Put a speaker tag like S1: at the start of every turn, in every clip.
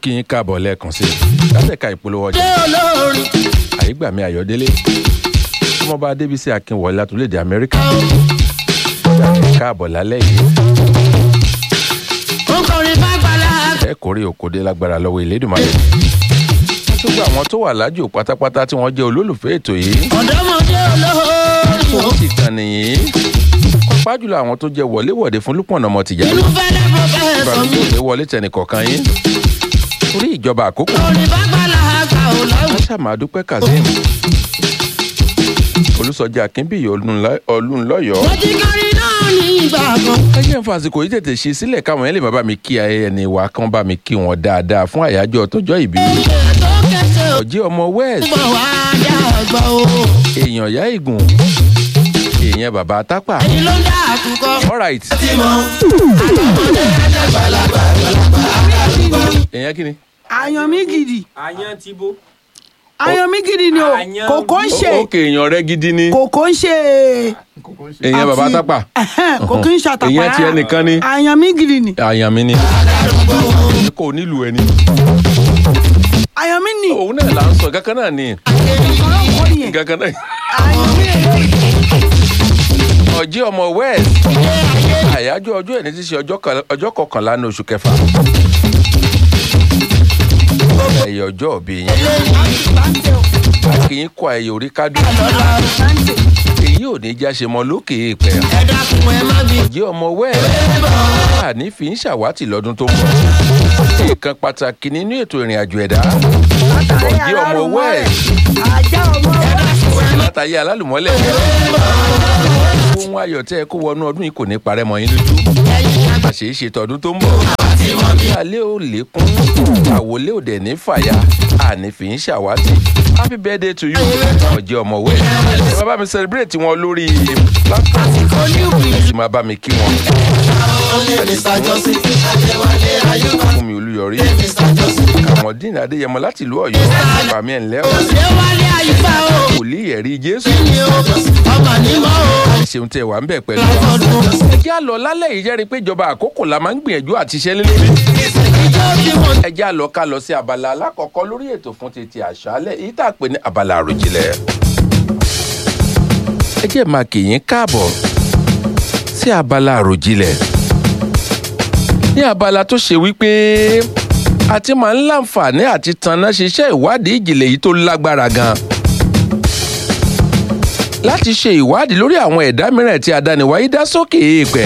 S1: kí yín káàbọ̀ lẹ́ẹ̀kan sí i látẹ̀ka ìpolówó ọjà
S2: olórin
S1: àyígbàmí ayọ̀délé ọmọọba adébísí akínwọlé látòlédè amẹ́ríkà káàbọ̀ lálẹ́ yìí
S2: ó kọrin bàgbàlá
S1: ẹ kórè òkòdé lágbára lọ́wọ́ ìlédùmarè gbogbo àwọn tó wà lájò pátápátá tí wọ́n jẹ́ olólùfẹ́ ètò yìí
S2: ọ̀dọ́mọdé olórin
S1: tó ti kàn nìyí pàápàá jùlọ àwọn tó jẹ́ wọléwọ̀de fún lúpọ̀nà ọmọ tìjà
S2: inú fẹ́lẹ́ pọfẹ́sọ̀
S1: ìbànújẹ́
S2: mi
S1: òde wọlé tẹnìkọ̀ọ̀kan yín torí ìjọba àkókò
S2: kọrin bàgbàlá àgbà ò lọ́wọ́
S1: aṣàmàdúpẹ́ kazeem olùsọjí akínbíyì olùńlọ́yọ̀
S2: mo ti kọrin náà ní ìgbà kan
S1: ẹ jẹ́ ń fa àsìkò yìí tètè ṣe sílẹ̀ káwọn yẹn lè má bá mi kí ẹni wa kán bá mi kí wọn dáadáa fún àyájọ́ tọjọ́ ìbí
S2: ìgbà tó kẹsẹ̀ ò
S1: ọ̀jẹ́ ọmọ west
S2: bọ̀ wá dàgbà o
S1: èèyàn ìyá ìgùn èèyàn bàbá tápà
S2: èyí ló ń dá àkùkọ
S1: alright
S2: tí mo àtọmọdé àjàgbàlagbà
S1: èèyàn kí ni.
S3: àyàn mi gidi
S4: àyàn ti bó.
S3: àyàn mi gidi ni o
S4: Àyàn
S3: kòkó ń ṣe
S1: ó- ókè èèyàn rẹ gidi ni
S3: kòkó ń ṣe
S1: èèyàn bàbá
S3: àti-
S1: tápà
S3: Ẹhẹ́n, kòkó ń ṣàtàpá
S1: èèyàn tiẹ̀ nìkan ni
S3: àyàn mi gidi ni
S1: àyàn mi ni kò nílùú ẹni
S3: àyàn mi ni
S1: òun náà là ń sọ kankan náà ni
S3: ọlọ́kọ́ nìyẹn
S1: kankan náà
S3: àyàn mi
S1: ọ̀jẹ́ ọmọ west àyájọ́ ọjọ́ ẹni tí í ṣe ọjọ́ kan- ọjọ́ kọkànlá ní oṣù kẹfà ẹ̀yẹ ọjọ́ òbí yín kì í kọ ẹ̀yẹ orí kádùn èyí ò ní já ṣe mọ lókè èèpẹ̀
S2: ẹ dákun ẹ má bí
S1: ọ̀jẹ́ ọmọ west àní fi ń ṣàwátì lọ́dún tó ń bọ̀ nǹkan pàtàkì nínú ètò ìrìn àjò ẹ̀dá ọ̀jẹ́ ọmọ west
S3: ajá ọmọ
S1: látàyé alálùmọ́lẹ̀ ohun ayọ̀ tẹ́ ẹ kó wọnú ọdún yìí kò ní parẹ́ mọ́ yín lójú àṣe é ṣe tọdún tó ń bọ̀ alẹ́ ò lékún àwọlé ò dẹ̀ ní fàyà àní fi ń ṣàwátì happy birthday to you ọjọ́ ọmọ wẹ̀ ẹ máa bá mi celebrate wọn lórí platform ẹ sì máa bá mi kí wọn fún mi olúyọrí kàmọ́dín adéyẹmọ láti ìlú ọ̀yọ́ bàmí ẹ̀ ńlẹ́ ọ̀
S2: ṣé wálé àyíká o
S1: wòlíì ẹ̀rí jésù
S2: ni o ọmọ nímọ̀ o
S1: ṣeun tẹ wà ń bẹ̀ pẹ̀lú wa. ẹ jẹ́ àlọ́ lálẹ́ yìí jẹ́rìí pé ìjọba àkókò la máa ń gbìyànjú àti iṣẹ́ lé lórí.
S2: ìjọ tí mo
S1: ẹ jẹ́ àlọ́ ká lọ sí abala alákọ̀ọ́kọ́ lórí ètò fún tètè àṣálẹ̀ èyí tá a pè ní abala àròjinlẹ̀. ẹ jẹ́ máa kì í káàbọ̀ sí abala àròjinlẹ̀. ní abala tó ṣe wípé a ti máa ń láǹfààní àti tanná ṣiṣẹ́ ìwádìí ìjìnlẹ̀ yìí tó lágbára gan-an láti ṣe ìwádìí lórí àwọn ẹ̀dá mìíràn tí adániwáyé dá sókè èèpẹ̀.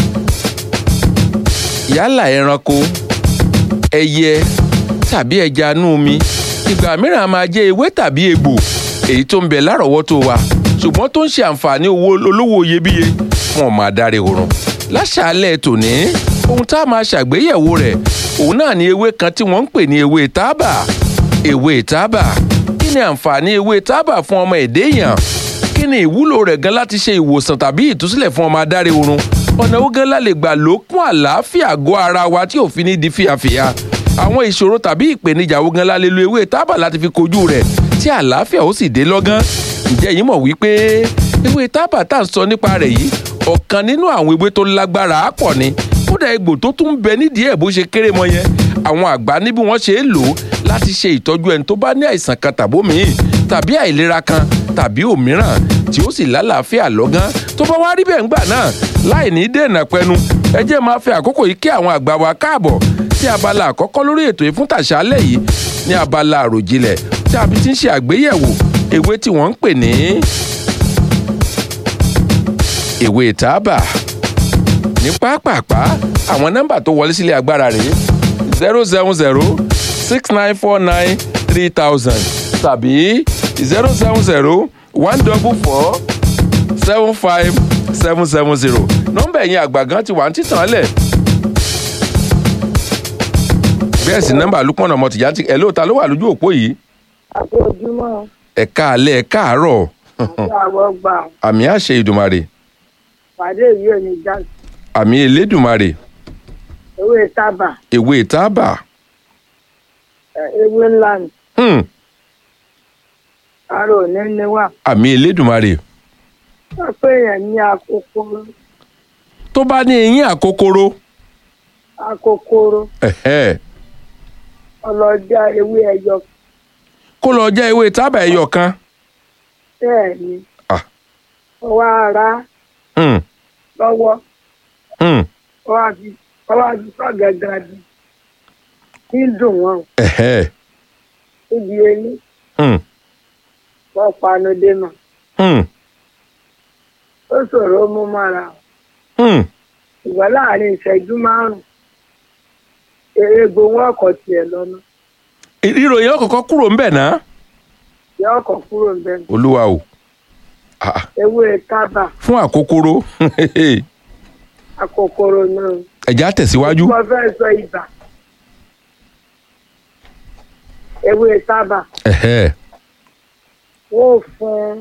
S1: yálà ẹranko ẹyẹ tàbí ẹja inú omi ìgbà mìíràn a máa jẹ́ ewé tàbí egbò èyí tó ń bẹ lárọ̀ọ́wọ́tó wa ṣùgbọ́n tó ń ṣe àǹfààní owó olówó iyebíye wọn máa dáre oorun. láṣàálẹ̀ tòní ohun tá a máa ṣàgbéyẹ̀wò rẹ̀ òun náà ni ewé kan tí wọ́n ń pè ní ewé tábà ewé tábà kí ni àǹfààní ewé tábà fún ọmọ èdè èèyàn kí ni ìwúlò rẹ̀ gan láti ṣe ìwòsàn tàbí ìtúsílẹ̀ fún ọmọ adarí oorun ọ̀nà owó gan la lè gbà lókun àlàáfíà àgọ́ ara wa tí ò fi ní di fíafíà àwọn ìṣòro tàbí ìpèníjà wo gan la lè lo ewé tábà láti fi kojú rẹ̀ tí àlàáfíà ó sì dé lọ́gán ǹjẹ́ yín mọ̀ wípé ewé tábà tá à ń sọ nípa rẹ̀ yìí ọ̀kan nínú àwọn ewé tó lágbára á pọ̀ ni kódà egbò tó tún ń bẹ nídìí ẹ̀ bó ṣe kéré mọ yẹn àwọn àgbà ní bí wọ́n ṣe é lò ó láti ṣe ìtọ́jú ẹni tó bá ní àìsàn kan tàbómìí tàbí àìlera kan tàbí òmíràn tí ó sì lálàáfíà lọ́gán tó bá wá rí bẹ́ẹ̀ ńgbà náà láì ní dènà pẹnu ẹ jẹ́ máa fi àkókò yìí kí àwọn àgbà wa káàbọ̀ sí abala àkọ́kọ́ lórí ètò ìfúntàṣálẹ̀ yìí ní abala àròjinlẹ̀ tí a fi ti ń ṣe àgbéyẹ̀wò ewé tí wọ́n ń pè ní ewé tábà ní pápápá àwọn nọ́mbà tó wọlé sílé agbára rèé zero seven zero six nine four nine three thousand tàbí zero seven zero one double four seven five seven seven zero nọ́mbà ẹ̀yìn àgbà gan ti wà ní títàn lẹ̀ bẹ́ẹ̀ sì nọ́mbà lukman ọmọ tìjà ti ẹ̀ lóòótá ló wà lójú òpó yìí
S5: àti ojúmọ́
S1: ẹ̀ka alẹ́ ẹ̀ka àárọ̀
S5: àwọ̀ gbà
S1: àmì àṣẹ ìdùmarè
S5: pàdé yìí ò ní já
S1: àmì elédùmarè
S5: ewé tábà
S1: ewé tábà
S5: ẹ, ewé ńlá ni
S1: hmm,
S5: ara ò ní níwà
S1: àmì elédùmarè
S5: wọ́n pé èèyàn ní akókóró
S1: tó bá ní eyín àkókòrò
S5: akókóró
S1: ẹ̀hẹ́,
S5: ọlọ́jà ewé ẹyọ
S1: kó lọ jẹ́ ewé tábà ẹyọ kan
S5: bẹ́ẹ̀ ni
S1: Ah.
S5: ọwọ́ ara
S1: Hmm,
S5: lọ́wọ́
S1: hmm,
S5: ọwọ́ àti ọwọ́ àti sọ́gẹ̀gẹ̀ di kí ń dùn wọ́n
S1: ẹ̀hẹ́,
S5: níbi eyín
S1: hmm,
S5: wọ́n panu dénà
S1: hmm,
S5: ó ṣòro ó mú mọ́ra
S1: hmm.
S5: ìwọ láàrin ìṣẹ́jú márùn-ún egbò wọn kọ̀ tiẹ̀ lọ́nà
S1: ìròyìn ọkọ̀ọ̀kan kúrò ń bẹ̀ náà
S5: yọ ọkọ̀ kúrò ń bẹ́ẹ̀
S1: olúwa o Ah, ah,
S5: ewé tábà
S1: fún àkókòrò
S5: akòkòrò náà
S1: ẹ̀já tẹ̀síwájú
S5: mo fẹ́ sọ ibà ewé tábà
S1: ẹ̀hẹ́,
S5: wọ́n ò fún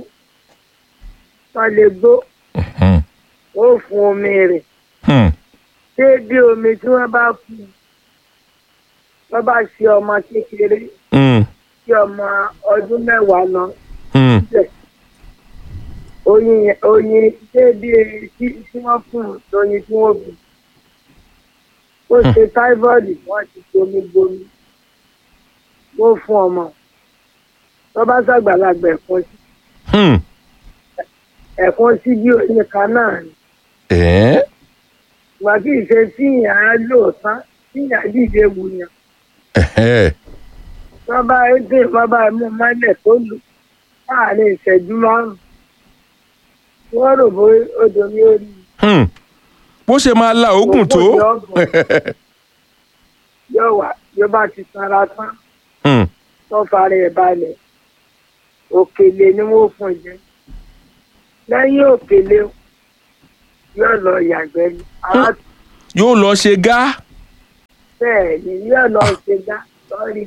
S5: wọn lè gbó
S1: hmm,
S5: wọ́n ò fún omi rẹ̀
S1: hmm,
S5: déédéé omi tí wọ́n bá fún un wọ́n bá ṣe ọmọ kékeré
S1: hmm,
S5: tí ọmọ ọdún mẹ́wàá lọ
S1: hmm,
S5: síbẹ̀ oyin yẹn- oyin déédéé tí tí wọ́n fún un lóyin tí wọ́n bù ó ṣe táífọ́ọ̀dù wọ́n ti gbomi gbomi wọ́n fún ọmọ wọ́n bá ṣàgbàlagbà ẹ̀kọ́ sí
S1: hmm.
S5: ẹ̀kọ́ sí bí oyin kan náà ni
S1: ẹ̀ẹ́,
S5: ìgbà tí ìṣe tí ìyá lò tán tí ìyá dìde wù yàn
S1: ẹ̀hẹ́,
S5: wọ́n bá dé wọ́n bá mú mọ́lẹ̀ tó lù láàrin ìṣẹ́jú márùn-ún wọ́n rò bó odò ní orí
S1: hmm. bó ṣe máa la oògùn tó
S5: Ògbó yọ̀ọ̀gùn. yóò wà yóò bá ti sanra tán
S1: Hmm,
S5: tó fara ẹ̀ balẹ̀ òkèlè ni wọ́n fún jẹ lẹ́yìn òkèlè yóò lọ yàgbẹ́ ni ara
S1: yóò lọ ṣe gá
S5: bẹ́ẹ̀ ni yóò lọ ṣe dá sọ́rí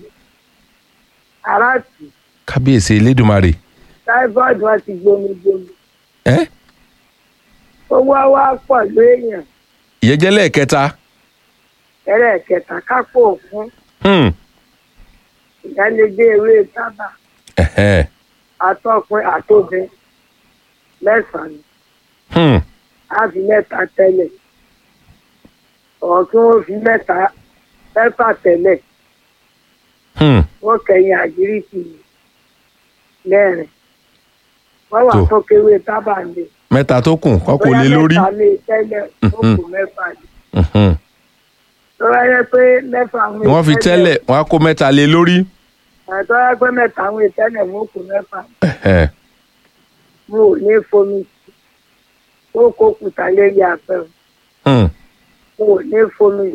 S5: ara tì
S1: kábíyèsí elédùnmarè
S5: táífọ́ọ̀dù wọn ti gbomi gbomi
S1: ẹ́
S5: owó wa pọ̀ lóèyàn
S1: ìyẹn jẹ́ lẹ́ẹ̀kẹta
S5: ẹ̀rẹ̀ kẹta kápò fún
S1: Hmm,
S5: ìyálégbé ewé tábà
S1: ẹ̀hẹ́,
S5: atọ́kùn àtòbẹ mẹ́sàn-án
S1: hmm,
S5: á fi mẹ́ta tẹ́lẹ̀ ọ̀ kí wọ́n fi mẹ́ta mẹ́fà tẹ́lẹ̀
S1: hmm.
S5: wọ́n kẹ̀yìn àgíríkì mẹ́rin wọ́n wà
S1: Tó.
S5: tó kéwé tábà lé
S1: mẹ́ta tó kù kọ́kọ́ lé lórí
S5: mẹ́ta lé tẹ́lẹ̀ ó kù mẹ́fà lé
S1: Mhm.
S5: tó bá yẹ pé mẹ́fà àwọn
S1: wọ́n fi tẹ́lẹ̀ wọ́n á kó mẹ́ta lé lórí
S5: tó bá yẹ pé mẹ́ta àwọn ìtẹ́lẹ̀ mú kù mẹ́fà
S1: Ẹ̀hẹ́,
S5: mo ò ní fomi sí ó kó kùtà lérí àpẹẹrẹ
S1: hmm,
S5: mo ò ní fomi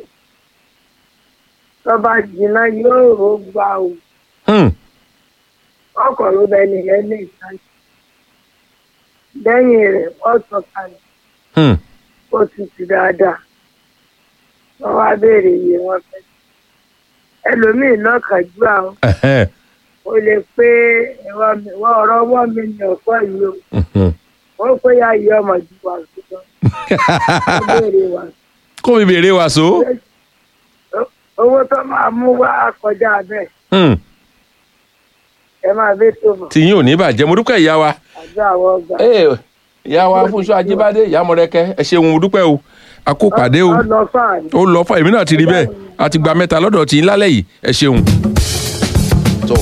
S5: tó bá jìnnà yóò rò gbà o
S1: hmm.
S5: ọkọ̀ ló bẹ nìyẹn ní ìtajà lẹ́yìn rẹ̀ wọ́n sọ kalẹ̀
S1: Hmm.
S5: ó tutù dáadáa wọ́n wá béèrè iye wọn fẹ́ ẹlòmíì náà kàjú àwọn
S1: Ẹ̀hẹ́,
S5: ó lè pé ìwọ- ìwọ ọ̀rọ̀ ọwọ́ mi ní ọ̀pọ̀ yìí o
S1: mhm.
S5: ó pé yá iye ọmọ ju wà ṣùgbọ́n ó béèrè wà
S1: kó mi béèrè wàsó
S5: owó tó máa mú wá kọjá bẹ́ẹ̀
S1: Hmm.
S5: ẹ máa bẹ́ tó mọ̀
S1: tìyín ò ní bàjẹ́ mo dúpẹ́ ìyá wa.
S5: àjọ àwọn ọgbà.
S1: Ee, ìyá wa fúnṣọ ajíbádé ìyá mọ̀rẹ́kẹ́ ẹ ṣeun mo dúpẹ́ o a kó pàdé o
S5: ọ̀nà fáàní.
S1: ó lọ fún èmi náà ti rí bẹ́ẹ̀ a ti gba mẹ́ta lọ́dọ̀ tí ń lálẹ́ yìí ẹ ṣeun. tó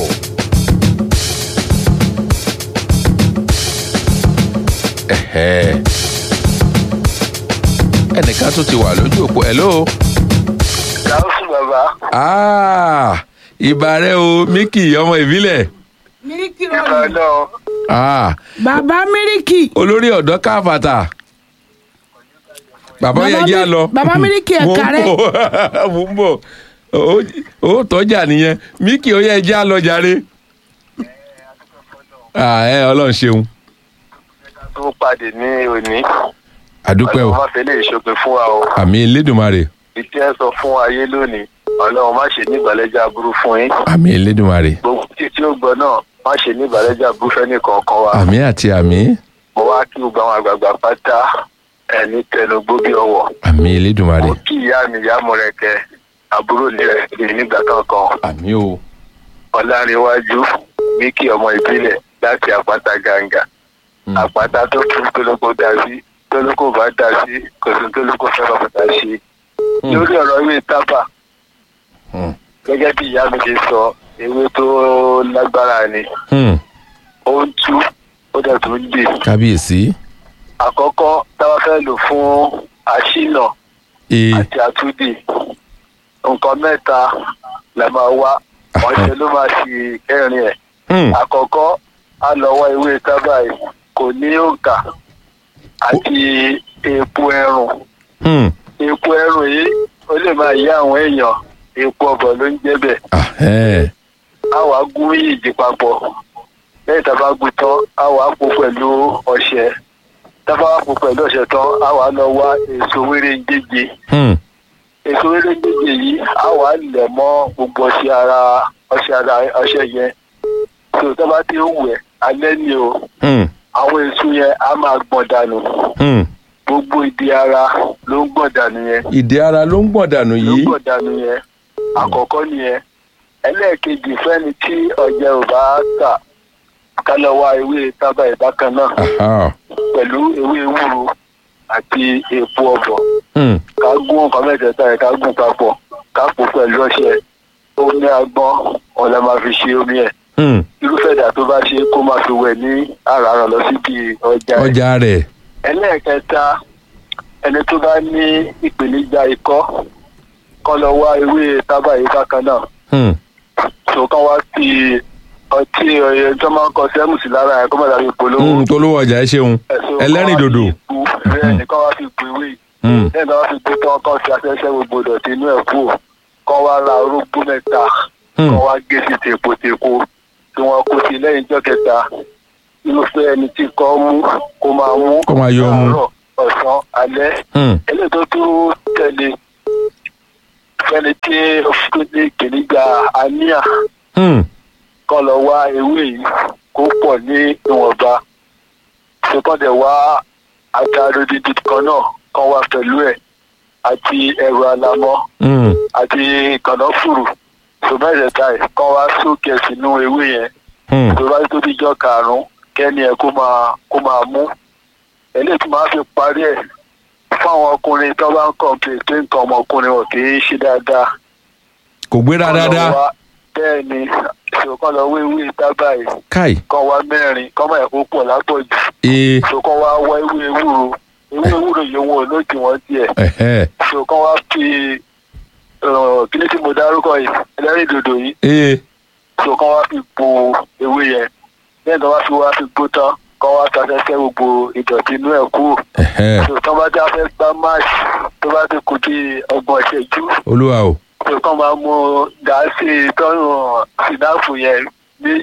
S1: ẹ̀hẹ́. ẹnìkan tó ti wà lójú òpó ẹ̀ ló.
S4: Gáúsù bàbá.
S1: ìbà rẹ o Mickey ọmọ ìbílẹ̀
S3: míríkì
S4: Ìgbà
S3: rọrùn.
S4: náà
S1: Ah,
S3: bàbá míríkì.
S1: olórí ọ̀dọ́ káfàtà bàbá
S3: Bàbá
S1: yẹn jẹ́
S3: Mi-
S1: àlọ́
S3: Bàbá Mílíkì
S1: mo
S3: ẹ̀ka
S1: ń
S3: rẹ̀.
S1: bọ̀ mo ń bọ̀ Ó- ó tọ́jà nìyẹn Mickey ó yẹ jẹ́ àlọ́ jàre Ah, ẹ ọlọ́run ṣeun
S4: tó pàdé ní òní.
S1: àdúpẹ́ o
S4: Ọlọ́run má fẹ́ lè ṣòpin fún wa o.
S1: àmì elédùnmarè
S4: Ìtí ẹ sọ fún ayé lónìí. Ọlọ́run má ṣe ní ìbàlẹ́jà aburú fún yín.
S1: àmì elédùnmarè
S4: Gbogbo títí ó gbọ́ náà má ṣe ní ìbàlẹ́jà aburú fẹ́ nìkankan wa.
S1: àmì àti àmì
S4: Mo wá kí gbogbo àwọn àgbààgbà pátá ẹni tẹnugbó bí ọwọ́.
S1: àmì elédùnmarè
S4: Mo kí ìyá mi ìyá Mọ̀rẹ́kẹ́ àbúrò ní rẹ̀ ní nígbà kankan.
S1: àmì o
S4: Ọlárinwájú Míkì ọmọ ìbílẹ̀ láti àpáta gàǹgà.
S1: Hmm.
S4: àpáta tó kú tólókó dá sí tólókó bá dá sí kò sí tólókó fẹ́ bá bàtà ṣe.
S1: Hmm.
S4: lórí ọ̀rọ̀ ìwé tábà
S1: Hmm.
S4: gẹ́gẹ́ bí ìyá mi ṣe sọ ewé tó lágbára ni
S1: Hmm.
S4: ó ń tú ó dẹ̀ tó ń dè
S1: kábíyèsí.
S4: àkọ́kọ́ táwa fẹ́ lò fún àṣìnà
S1: ee
S4: àti àtúndì nǹkan mẹ́ta la máa wá ọ̀sẹ̀ ló máa ṣe kẹrin ẹ̀
S1: Hmm.
S4: àkọ́kọ́ á lọ wá ewé tábà yìí kò ní òǹkà àti epo ẹrùn
S1: Hmm.
S4: epo ẹrùn yìí ó lè máa yá àwọn èèyàn epo ọbọ̀ ló ń jẹ́ bẹ̀
S1: Ah, ẹ̀.
S4: á wàá gún yìí papọ̀ lẹ́yìn tá a bá gún tán á wàá pò pẹ̀lú ọṣẹ tá a bá wàá pò pẹ̀lú ọṣẹ tán á wàá lọ wá èso wéré ń jẹjẹ
S1: Hmm.
S4: èso wéré ń jẹjẹ yìí á wàá lẹ̀ mọ́ gbogbo ọṣẹ ara ọṣẹ ara ọṣẹ yẹn tó tá a bá ti ń wẹ̀ alẹ́ ni o
S1: Hmm.
S4: àwọn èso yẹn á máa gbọ̀n dànù
S1: Hmm.
S4: gbogbo ìdí ara ló ń gbọ̀n dànù yẹn
S1: ìdí ara ló ń gbọ̀n dànù
S4: ló
S1: yìí.
S4: gbọ̀n dànù yẹn àkọ́kọ́ nìyẹn ẹlẹ́ẹ̀kejì fẹ́ni tí ọ̀jẹ̀ ò bá tà ká lọ wá ewé tábà ìbákan náà
S1: Aha.
S4: pẹ̀lú ewé ewúro àti epo ọ̀bọ̀
S1: Hmm.
S4: ká gún nǹkan mẹ́tẹ̀ẹ̀ta yẹn ká gún papọ̀ ká pò pẹ̀lú ọṣẹ omi agbọ́n ọ̀la máa fi ṣe omi ẹ̀
S1: Hmm.
S4: irúfẹ́ ìdá tó bá ṣe kó máa fi wẹ̀ ní àràárọ̀ lọ síbi ọjà ẹ̀
S1: ọjà rẹ̀.
S4: ẹlẹ́ẹ̀kẹta ẹni tó bá ní ìpèníjà ikọ́ kọ́ lọ wá ewé tábà yìí bákan náà
S1: Hmm.
S4: tó kàn wá sí ọtí ọyẹ tó máa ń kọ sẹ́mù sí lára ẹ̀ kó má dàbí polówó
S1: Hmm. tó lówó ọjà ẹ ṣeun.
S4: ẹ̀sùn
S1: ẹlẹ́rìn dòdò.
S4: bẹ́ẹ̀ ni kọ́ wá fi bu ewé yìí
S1: Hmm.
S4: lẹ́yìn tó wá fi gbé tán kọ́ sí afẹ́fẹ́ gbogbo dọ̀tí inú ẹ̀ kú kọ́ wá ra orógbó mẹ́ta
S1: Hmm.
S4: kọ́ wá gé sí tèpo tèpo tí wọ́n kó sí lẹ́yìn ìjọ́ kẹta irúfẹ́ ẹni tí kọ́ mú kó máa mú
S1: Kó máa yọ mu.
S4: láàárọ̀, ọ̀sán alẹ́
S1: Hmm.
S4: eléyìí tó tún tẹ̀lé fẹ́ni tí ó fi ní ìpèníjà àníyàn
S1: Hmm.
S4: kọ́ lọ wá ewé yìí kó pọ̀ ní ìwọ̀nba ṣùkọ́dẹ̀ wá àtàrò dídì kan náà kan wá pẹ̀lú ẹ̀ àti ẹ̀rọ alamọ́
S1: Hmm.
S4: àti kànáfùrù ṣùgbọ́n ẹ̀ kan wá sókè sínú ewé yẹn
S1: Hmm.
S4: tó bá tó díjọ́ karùn-ún kẹ́ni ẹ̀ kó máa kó máa mú eléyìí tí máa fi parí ẹ̀ fún àwọn ọkùnrin tó bá ń kọ̀ǹpé pé nǹkan ọmọkùnrin wọn kì í ṣe dáadáa
S1: kò gbéra
S4: Kán lọ
S1: dáadáa.
S4: wá- bẹ́ẹ̀ ni ṣòkan lọ wé ewé tábà yìí
S1: káì.
S4: kọ́ wá mẹ́rin kọ́ máa kó pọ̀ lápọ̀jù
S1: ee.
S4: ṣòkan wá wá ewé ewúro ewé ewúro yìí wọn ò lóòtì wọn tiẹ̀
S1: Ẹ̀hẹ́.
S4: ṣòkan wá fi kíní tí mo dárúkọ yìí ẹlẹ́rìí dòdò yìí
S1: ee.
S4: ṣòkan wá fi po ewé yẹn lẹ́yìn tó wá fi wá fi gbó tán kọ́ wá sasẹ́sẹ́ gbogbo ìdọ̀tí inú ẹ̀ kúrò
S1: Ẹ̀hẹ́.
S4: ṣòkan bá já fẹ́ gbá máàṣì tó bá ti kú bí ọgbọ̀n ìṣẹ́jú
S1: olúwa o.
S4: ṣòkan máa mú gàásì tọ́rùn sínáàfù yẹn méjì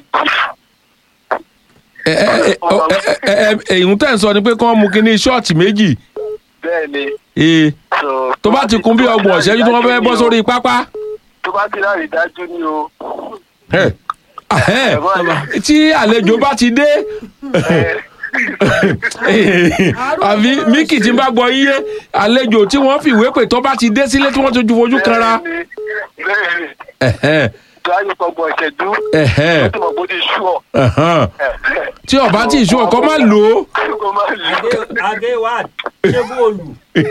S1: ẹ ẹ ẹ ọ- ẹ ẹ ẹ èyí tẹ̀ ń sọ ni pé kí wọ́n mú kínní ṣọ́ọ̀tì méjì.
S4: bẹ́ẹ̀ ni
S1: ee.
S4: so
S1: tó bá ti kún bí ọgbọ̀n ọ̀ṣẹ́jú tí wọ́n fẹ́ bọ́ sórí pápá.
S4: tó bá ti lárí dájú ni o
S1: Ẹ. Ahẹ́. tí àlejò bá ti dé. àbí míkì tí ń bá gbọ́ yíyé àlejò tí wọ́n fìwé pè tó bá ti dé sílé tí wọ́n ti ju fojú kanra.
S4: bẹ́ẹ̀ ni
S1: Ẹ̀hẹ́.
S4: tó ayé gbọgbọ ìṣẹ́jú
S1: Ẹ̀hẹ́.
S4: ó ti mọ̀ bó ti sú ọ
S1: Ẹ̀hán. tí ọba tí ìṣú ọkọ má lò ó.
S4: kó má lè
S6: adé adé wa ṣé bóòlù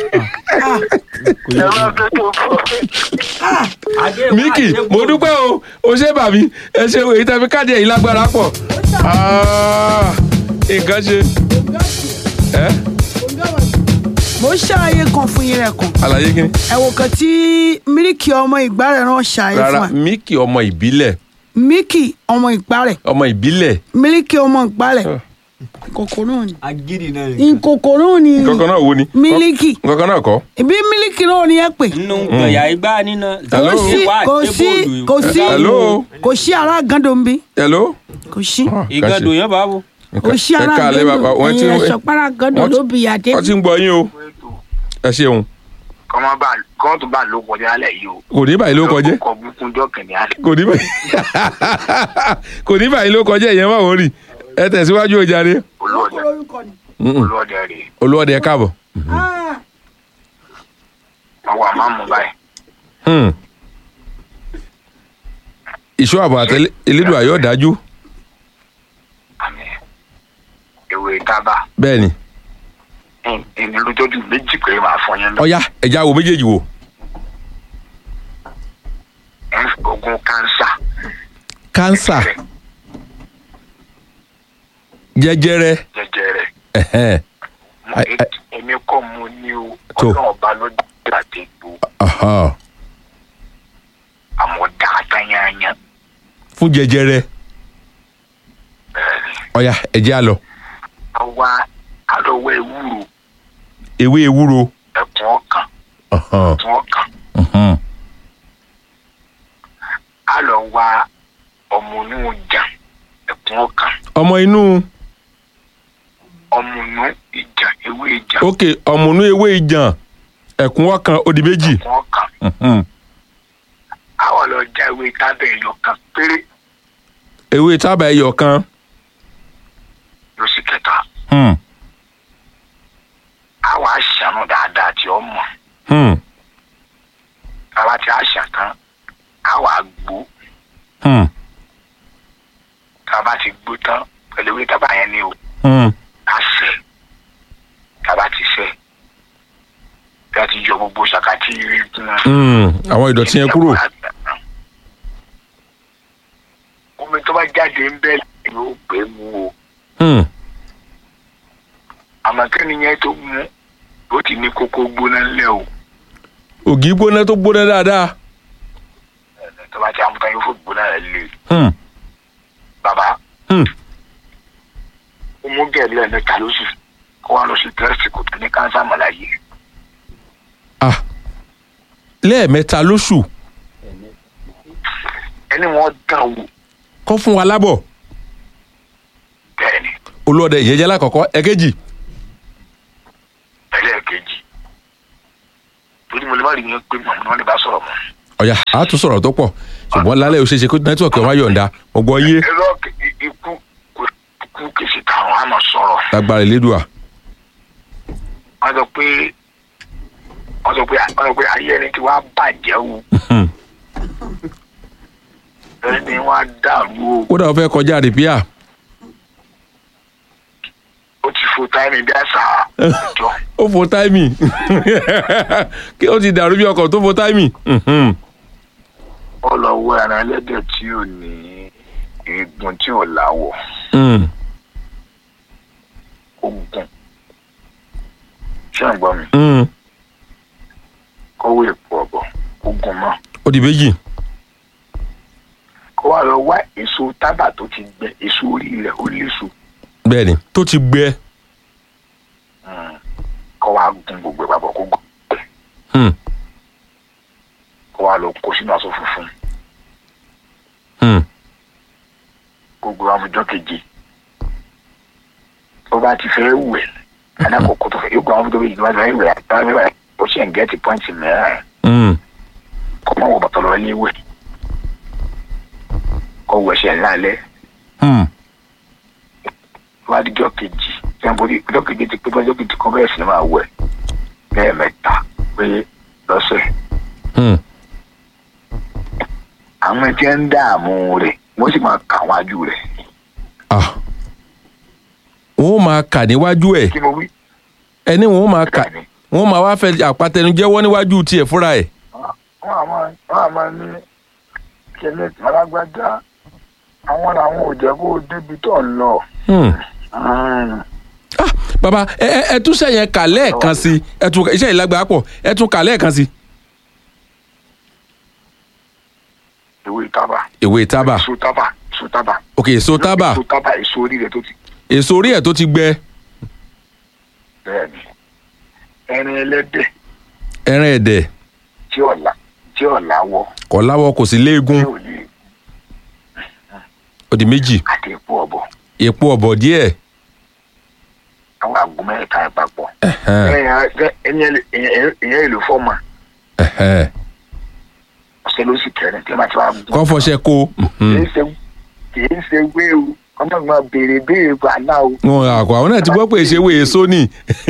S4: ẹ má fẹ́ tó bọ̀
S6: adé wa
S1: Míkì
S6: ṣé
S1: mo
S6: bóòlù
S1: dúpẹ́ o o ṣé bàbí ẹ ṣe èyí tẹ́ fi káàdì ẹ̀yìn lágbára pọ̀. Ah, nǹkan ṣe. ẹ
S3: mo ń ṣàlàyé kan fún yín rẹ kan
S1: àlàyé kí ni.
S3: ẹ wò kan tí mílíkì ọmọ ìgbà rẹ rán ṣàlàyé
S1: rárá
S3: fún ẹ
S1: míkì ọmọ ìbílẹ̀
S3: mílíkì ọmọ ìgbà rẹ
S1: ọmọ ìbílẹ̀
S3: mílíkì ọmọ ìgbà rẹ kòkòrò ni
S6: agídí náà nìkan
S3: nkòkòrò ni
S1: kankan náà wo ni.
S3: mílíkì
S1: kankan náà kọ́.
S3: ìbí mílíkì náà ni ẹ pè
S6: nínú gbọ̀yà igbá nínú
S1: Hello?
S3: kò sí kò sí kò sí
S1: Hello?
S3: kò sí ara gando ń bí
S1: hello.
S3: kò sí
S1: Ah,
S6: ìgàdùn yẹn bá wò.
S3: kò sí
S1: ẹ
S3: ara
S1: káalẹ́ bàbá
S3: gando
S1: wọ́n ti
S3: ẹ̀yin ẹ̀sọ́ para gando
S1: wọ́n ti-
S3: ló bi àdé
S1: wọ́n ti ń gbọ́ yín o. ẹ ṣeun
S7: kọ́mọ́ bá kọ́mọ́ tó bá lókun ní alẹ́ yìí o.
S1: kò ní báyìí ló kọjẹ́
S7: kọ́ bukun jọ́kìn ní alẹ́.
S1: kò ní báyìí kò ní báyìí ló kọjẹ́ ìyẹn wà wọ́n rì ẹ tẹ̀síwájú o jàre.
S7: olóòdẹ
S1: Mm-mm.
S7: olóòdẹ rè
S1: olúwọ́dẹ ẹ káàbọ̀.
S7: wọ́n wà má mú báyìí.
S1: Hmm. ìṣó àbọ̀ àtẹlẹ elédùn àyọ̀ dájú
S7: àmì ewé tábà
S1: bẹ́ẹ̀ ni
S7: ẹni lójoojú méjì pé màá fọ yẹn lọ.
S1: ọ̀ya ẹ̀já wo méjèèjì wò.
S7: ẹ̀, oògùn kánsà
S1: kánsà jẹjẹrẹ
S7: jẹjẹrẹ
S1: ẹ̀hẹ́n,
S7: Mo-
S1: Ai- ai-
S7: èmi kọ́ mo ní o
S1: Tó.
S7: ọlọ́run ọba ló dá àdégbò
S1: ọ̀hán,
S7: àmọ́ dáadáa yányá
S1: fún jẹjẹrẹ ọ̀yà ẹ̀jẹ̀ á lọ
S7: àwa àlọ́wọ́ ewúro
S1: ewé ewúro
S7: ẹ̀kún ọkàn
S1: ọ̀hán,
S7: ẹ̀kún ọkàn
S1: ọ̀hán,
S7: àlọ́wọ́ ọmọ inú ìjà ẹ̀kún ọkàn
S1: ọmọ inú
S7: ọmọ inú ìjà ewé ìjà
S1: ok ọmọnú ewé ìjàn ẹ̀kún ọkàn ó di méjì
S7: ẹ̀kún ọkàn
S1: ọ̀hán,
S7: àwa lọ já ewé tábẹ̀ ẹ̀yọ kan péré
S1: ewé tábà ẹyọ kan
S7: lóṣù kẹta
S1: hmm,
S7: àwa àṣàánú dáadáa tí ó mọ̀
S1: hmm,
S7: àwa ti àṣà tán àwa gbó
S1: hmm,
S7: tába ti gbó tán pẹ̀lú ewé tábà yẹn ni o
S1: hmm,
S7: àṣẹ tába ti ṣẹ bí a ti yọ gbogbo ṣàkàtì rí fún wọn.
S1: hmm, àwọn ìdọ̀tí yẹn kúrò
S7: omi tó bá jáde ń bẹ́ yóò pé mu o
S1: hmm,
S7: àmọ́ kẹ́ni yẹn tó mu ó ti ní kókó gbóná ńlẹ̀ o
S1: ògì gbóná tó gbóná dáadáa
S7: tó bá ti amúta yóò fò gbóná rẹ̀ lé
S1: hmm,
S7: bàbá
S1: hmm,
S7: ó mú gẹ̀ẹ́lì ẹ̀mẹ́ta lóṣù kó wá lọ sí tẹ́sítì kò tó ní kánsá mọ̀láyé
S1: ah lẹ́ẹ̀mẹ́ta lóṣù
S7: ẹni wọ́n dán wò
S1: kọ́ fún wa lábọ̀
S7: bẹ́ẹ̀ ni
S1: olóòdẹ ìyẹjẹ lákọ̀ọ́kọ́ ẹ̀kejì
S7: ẹlẹ́ẹ̀kejì torí mo lè má rí yẹn pé màmú ni wọ́n lè bá sọ̀rọ̀ mọ́.
S1: ọ̀yà á tún sọ̀rọ̀ tó pọ̀ ṣùgbọ́n lálẹ́ ò ṣe é ṣe kó nẹ́tíwọ̀kì ọmọ ayọ̀ǹda mo gbọ́ yé
S7: ẹ̀rọ ikú kò kú kìsì táwọn á máa sọ̀rọ̀
S1: lágbára ìlédùà
S7: wọ́n sọ pé wọ́n sọ pé wọ́n sọ pé ayé ẹni tí wàá bàjẹ́ o
S1: Hmm,
S7: ẹni wàá dàrú o
S1: kódà ó fẹ́ kọjá rìpíà
S7: ó ti fo táìmì bí àṣà àjọ
S1: ó fo táìmì kí ó ti dàrú bí ọkọ̀ tó fo táìmì Mhm,
S7: ó lọ wọ ẹran ẹlẹ́dẹ̀ tí ò ní eegun tí ò láwọ̀
S1: hmm,
S7: ó gùn ṣé ń gbọ́ mi
S1: hmm,
S7: kọ́wé èpo ọ̀bọ̀ ó gùn mọ́
S1: ó di méjì
S7: kó wá lọ wá èso tábà tó ti gbẹ èso orí rẹ̀ ó léso
S1: bẹ́ẹ̀ ni tó ti gbẹ
S7: kó wá gun gbogbo ẹ̀ papọ̀ kó gùn
S1: Hmm,
S7: kó wá lọ kó sínú aṣọ funfun
S1: hmm,
S7: gbogbo amújọ keje tó bá ti fẹ́ wẹ̀ alákòókò tó fẹ́ yóò gba amújọ keje tó bá ti fẹ́ wẹ̀ àtàwọn ẹ̀wẹ̀ ó ṣe ń gẹ́tì pọ́ǹtì mẹ́rin
S1: hmm,
S7: kó má wọ bàtà lọ ilé wẹ̀ kó wẹ̀ ṣẹ̀ lálẹ́
S1: hmm,
S7: tó bá di jọ́ kejì tí wọ́n bóri jọ́ keje ti pé bá jọ́ kejì kan bẹ́ẹ̀ sì ni máa wẹ̀ lẹ́ẹ̀mẹ́ta pé lọ́sẹ̀
S1: hmm.
S7: àwọn tí ń dààmú rẹ̀ wọ́n sì máa kà wájú rẹ̀
S1: ah wọ́n máa kà níwájú ẹ̀
S7: kí mo wí
S1: ẹni wọ́n máa kà
S7: bẹ́ẹ̀ ni
S1: wọ́n máa wá fẹ́ àpàtẹnujẹ́wọ́ níwájú tiẹ̀ fúnra ẹ̀
S7: wọ́n àmọ́ wọ́n àmọ́ ní kẹlẹ́ alágbájá àwọn làwọn ò jẹ́ kó o débi tó ń lọ.
S1: Hmm. ah baba ẹ ẹ ẹ tún sẹ́yìn kà lẹ́ẹ̀kan sí ẹ tún iṣẹ́ ìlágbá pọ̀ ẹ tún kà lẹ́ẹ̀kan sí.
S7: ewé tábà
S1: ìwé tábà
S7: èso tábà èso tábà
S1: ok èso tábà
S7: èso tábà èso orí rẹ̀ tó ti
S1: èso orí ẹ̀ tó ti gbẹ
S7: bẹ́ẹ̀ ni ẹrin ẹlẹ́dẹ̀
S1: ẹran ẹ̀dẹ̀
S7: tí ọ̀la tí ọ̀la wọ
S1: kò láwọ kò sí
S7: tí
S1: léegun
S7: ò ní
S1: ó di méjì
S7: àti epo ọ̀bọ̀
S1: èpo ọ̀bọ̀ díẹ̀
S7: àwọn àgbo mẹ́ta ẹ̀ papọ̀
S1: ẹ̀hẹ́n,
S7: ẹ̀yìn èlò fọ́ọ̀mà
S1: ẹ̀hẹ́n.
S7: ọ̀sẹ̀ ló sì kẹrin tí wọ́n bá ti wá gún.
S1: kọ́ fọṣẹ kó mhm.
S7: kìí ṣe kìí ṣe wé o ọmọ ìgbà béèrè béèrè gbàlá o.
S1: wọn àkọ àwọn náà ti gbọ́ pé ìṣèwé èso ni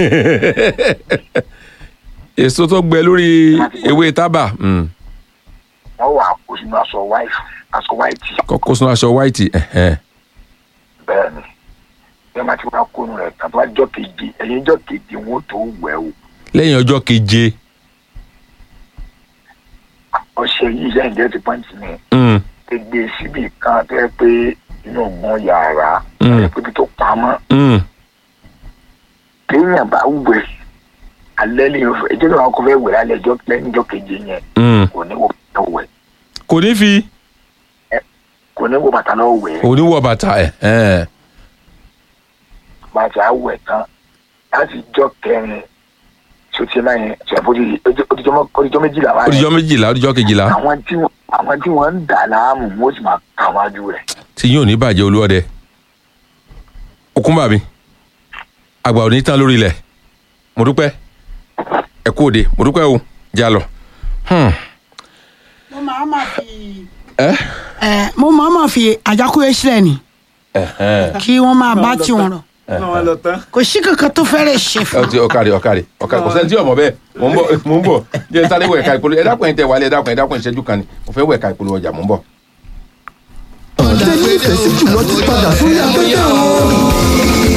S1: èso tó gbẹ lórí ewé tábà mm.
S7: wọ́n wà kó sínú aṣọ wáìtì aṣọ wáìtì
S1: kọ́kọ́ sínú aṣọ white ẹ̀hẹ́n.
S7: bẹ́ẹ̀ ni bí wọ́n bá ti wá kónú rẹ̀ tàbí wá jọ́ keje ẹ̀yìn jọ́ keje wọ́n tó wẹ̀ o
S1: lẹ́yìn ọjọ́ keje
S7: ọṣẹ yìí yẹn jẹ́ ti pọ́ǹtì mi
S1: Mm,
S7: gbègbè síbì kan tó yẹ pé inú ògùn yàrá
S1: Mm.
S7: tó yẹ pé ibi tó pamọ́
S1: mm.
S7: téèyàn bá wẹ̀ alẹ́ ní ìfẹ́ ẹjọ́ náà kò fẹ́ wẹ̀ lálẹ́ ẹjọ́ lẹ́yìn ìjọ́ keje yẹn
S1: Mm.
S7: kò ní wọ bàtà wẹ̀
S1: kò ní fi
S7: kò ní wọ bàtà lọ wẹ̀
S1: kò ní wọ bàtà ẹ̀ ẹ̀
S7: bàtà wẹ̀ tán láti jọ́ kẹrin sotí náà yẹn ṣàfojì odijọ́ méjìlá wa
S1: odijọ́ méjìlá odijọ́ kejìlá
S7: àwọn tí wọ́n àwọn tí wọ́n ń dà láàmú wọ́n sì máa kà wájú rẹ̀
S1: tí yóò ní bàjẹ́ olúọdẹ òkúńbà mi àgbà ò ní tán lórí ilẹ̀ mo dúpẹ́ ẹ kú òde mo dúpẹ́ o já lọ. Hmm.
S3: mo máa ma fi
S1: ẹ
S3: ẹ mo máa ma fi àjákúrẹ́ sílẹ̀ ni
S1: ẹhẹn.
S3: kí wọ́n máa bá tiwọn rọ̀
S6: náà wọn lọ tán.
S3: kò sí kankan tó fẹ́rẹ̀ ṣe
S1: ẹ
S3: fún
S1: ti ọkàrẹ ọkàrẹ ọkàrẹ kò sẹ́ni tí ọmọ bẹ́ẹ̀ mò ń bọ̀ mò ń bọ̀ jẹ́ sáré wọ ẹ̀ka ìpolówó ẹ dákun ẹ̀ tẹ wálé ẹ dákun ẹ dákun ìṣẹ́jú kan ni mo fẹ́ wọ ẹ̀ka ìpolówó ọjà mò ń bọ̀.
S8: ọ̀dà nífẹ̀ẹ́ sí jùlọ ti padà sórí afẹ́fẹ́ o.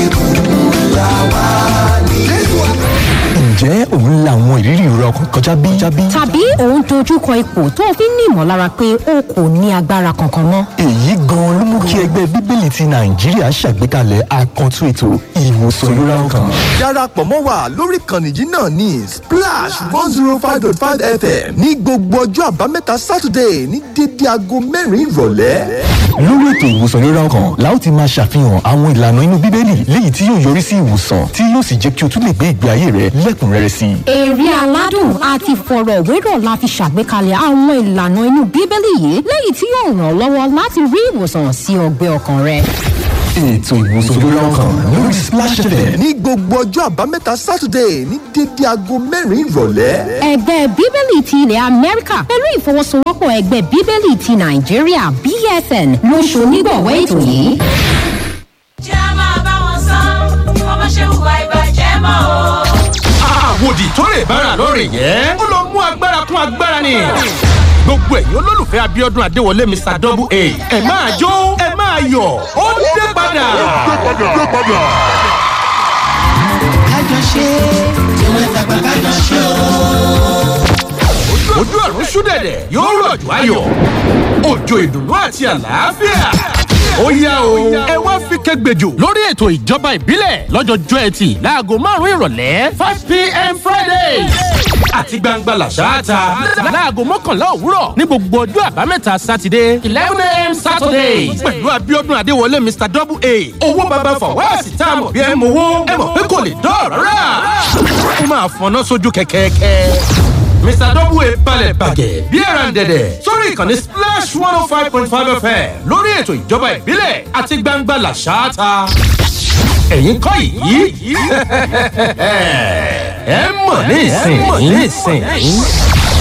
S8: ǹjẹ́ òun la àwọn ìrírí ìrora ọkàn kọjá bí?
S9: tàbí òun dojúkọ ipò tó o fi ń ní ìmọ̀lára pé o kò ní agbára kankan mọ́.
S8: èyí gan-an ló mú kí ẹgbẹ́ bíbélì ti nàìjíríà ṣàgbékalẹ̀ àkàntún ètò ìwòsàn ìrora ọkàn. darapọ̀ mọ́ wa lórí ìkànnì yìí náà ní splash one zero five dot five fm ní gbogbo ọjọ́ àbámẹ́ta saturday ní dédé aago mẹ́rin ìrọ̀lẹ́. lórí ètò ìwòsàn ìrora ọkàn la ó ti máa ṣàfihàn àwọn ìlànà inú bíbélì léyìí tí yóò yọrí sí ìwòsàn tí yóò sì jẹ́ kí o tún lè gbé ìgbé ayé rẹ lẹ́kùnrẹ́rẹ́ sí i.
S9: èrè aládùn àti ìfọ̀rọ̀wérọ̀ la fi ṣàgbékalẹ̀ àwọn ìlànà inú bíbélì yìí lẹ́yìn tí yóò ràn ọ́ lọ́wọ́ láti rí ìwòsàn sí ọgbẹ́ ọkàn rẹ.
S8: ètò ìwòsàn ìrora ọkàn lórí splash fm ní gbogbo ọjọ́ àbámẹ́ta saturday ní dédé aago mẹ́rin ìrọ̀lẹ́.
S9: ẹgbẹ́ bíbélì ti ilẹ̀ amẹ́ríkà pẹ̀lú ìfọwọ́sowọ́pọ̀ ẹgbẹ́ bíbélì ti nàìjíríà bsn ló ṣonígbọ̀wọ́ ètò yìí.
S10: jẹ́ a máa bá wọn sán ọmọ ṣe hùwà ìbàjẹ́ mọ́ o.
S11: àwòdì tó lè bára lórí yẹn ó lọ mú agbára kún agbára ni gbogbo ẹ̀yin olólùfẹ́ abiodun adéwọlé mr double a ẹ máa jó ẹ máa yọ̀ ó dé padà.
S2: kájọ ṣe tiwọn tàgbà kájọ ṣe o.
S11: ojú ọ̀run ṣúdẹ̀dẹ̀ yóò rọ̀jò ayọ̀ òjò ìdùnnú àti àlàáfíà. ó yá o ẹ wá fi kẹgbẹjọ lórí ètò ìjọba ìbílẹ̀ lọ́jọ́jọ́ ẹtì láago márùn-ún ìrọ̀lẹ́ five pm friday àti gbangba làṣáàtà láago mọ́kànlá òwúrọ̀ ní gbogbo ọjọ́ àbámẹ́ta sátidé eleven am saturday pẹ̀lú abiodun adéwọlé mr double a owó baba fọwọ́sì tá a mọ̀ bí ẹ mọ̀ owó ẹ mọ̀ pé kò lè dọ́ọ̀rọ̀ rà ó máa fọná sójú kẹ̀kẹ́kẹ́ mr double balẹ̀ bàgẹ́ bí ẹran dẹ̀dẹ̀ sórí ìkànnì splash one oh five point five fm lórí ètò ìjọba ìbílẹ̀ àti gbangba làṣááta. ẹ̀yin kọ́ yìí ẹ mọ̀ ní ìsìn yìí.